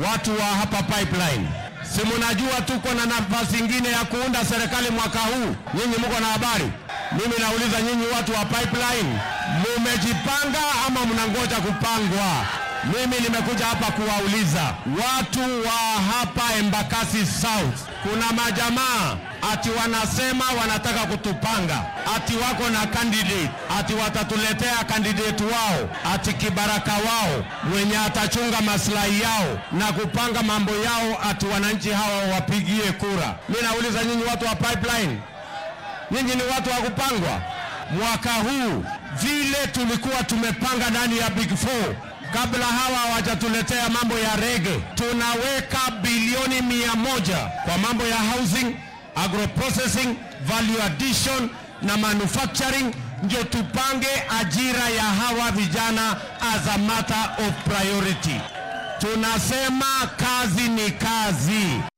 watu wa hapa pipeline, si mnajua tuko na nafasi ingine ya kuunda serikali mwaka huu? Nyinyi mko na habari? Mimi nauliza nyinyi watu wa pipeline, mumejipanga ama mnangoja kupangwa? Mimi nimekuja hapa kuwauliza watu wa hapa Embakasi South, kuna majamaa ati wanasema wanataka kutupanga, ati wako na candidate, ati watatuletea candidate wao, ati kibaraka wao mwenye atachunga maslahi yao na kupanga mambo yao, ati wananchi hawa wapigie kura. Mimi nauliza nyinyi watu wa pipeline, nyinyi ni watu wa kupangwa? Mwaka huu vile tulikuwa tumepanga ndani ya Big Four kabla hawa hawajatuletea mambo ya rege, tunaweka bilioni mia moja kwa mambo ya housing, agroprocessing, value addition na manufacturing, ndio tupange ajira ya hawa vijana as a matter of priority. Tunasema kazi ni kazi.